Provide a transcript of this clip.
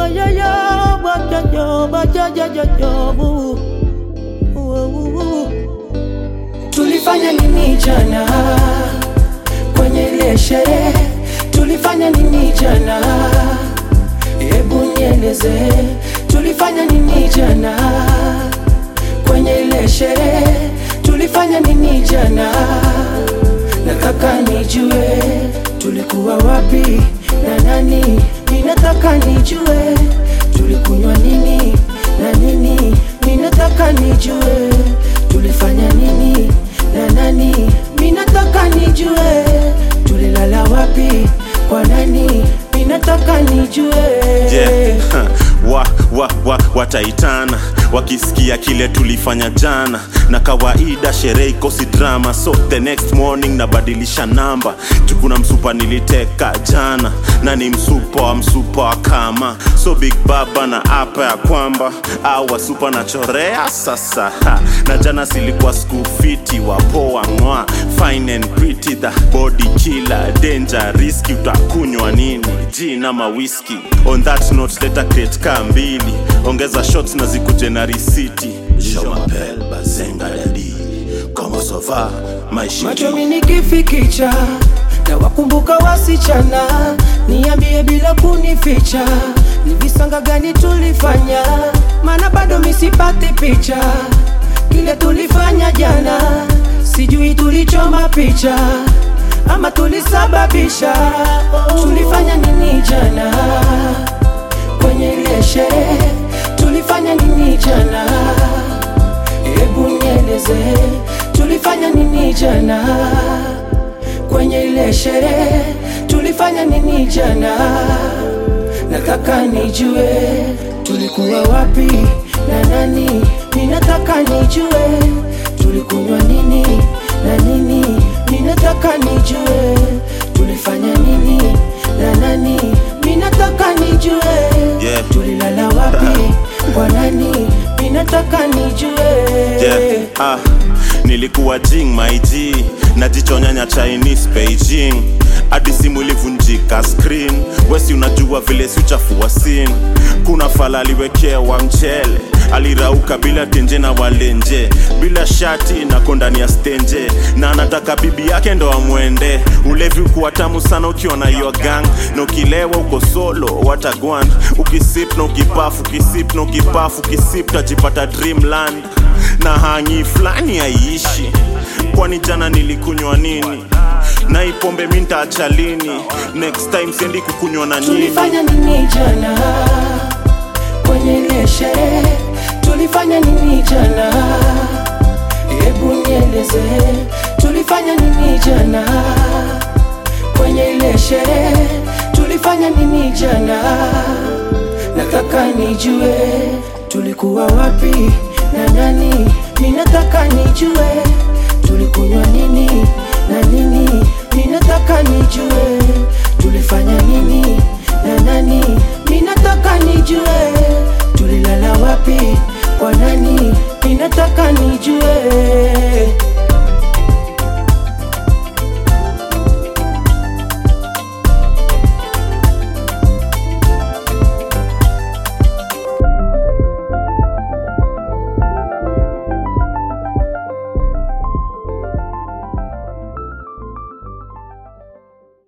Bajaja, bajaja, bajaja, bu. Uu, uu, uu. Tulifanya nini jana kwenye ile sherehe? Tulifanya nini jana? Hebu nieleze, tulifanya nini jana kwenye ile sherehe? Tulifanya nini jana? Nataka nijue tulikuwa wapi na nani. Ninataka nijue tulikunywa nini na nini. Ninataka nijue tulifanya nini na nani. Ninataka nijue tulilala wapi kwa nani. Ninataka nijue yeah. wa, wa, wa, wataitana wakisikia kile tulifanya jana na kawaida sherehe ikosi drama so the next morning nabadilisha namba jukuna msupa niliteka jana na ni msupa wa msupa wa kama so big baba na apa ya kwamba au wasupa nachorea sasa ha. na jana silikuwa skufiti wapoa ng'wa fine and pretty the body killer danger riski utakunywa nini jina mawiski on that note leta crate kaa mbili ongeza shots na zikuje na risiti Je m'appelle Bazenga Dadi Comment ça va my macho shiki minikifikicha na wakumbuka wasichana, niambie bila kunificha, ni visanga gani tulifanya? Maana bado misipati picha kile tulifanya jana, sijui tulichoma picha ama tulisababisha. Tulifanya nini jana kwenye ile sherehe? Tulifanya nini jana? Hebu nieleze tulifanya nini jana kwenye ile sherehe? Tulifanya nini jana? Nataka nijue tulikuwa wapi na nani. Ninataka nijue tulikunywa nini na nini. Ninataka nijue tulifanya nini na nani. Ninataka nijue Yeah. tulilala wapi kwa nani. Ninataka nijue yeah. ah, nilikuwa jing my G najichonyanya Chinese Beijing hadi simu ilivunjika screen wesi unajua vile si uchafua sin kuna fala aliwekewa mchele alirauka bila tenje na walenje bila shati nako ndani ya stenje na anataka bibi yake ndo amwende ulevi ukuwa tamu sana ukiwa na hiyo gang na ukilewa uko solo watagwan ukisip na ukipafu ukisip na ukipafu ukisip tajipata dreamland na hangi fulani haiishi kwani jana nilikunywa nini na ipombe mi ntaacha lini next time siendi kukunywa na nyini Tulifanya nini jana kwenye ile sherehe? Tulifanya nini jana? Hebu nieleze, tulifanya nini jana kwenye ile sherehe? Tulifanya nini jana? Nataka nijue tulikuwa wapi na nani. Ninataka nijue tulikunywa nini na nini. Ninataka nijue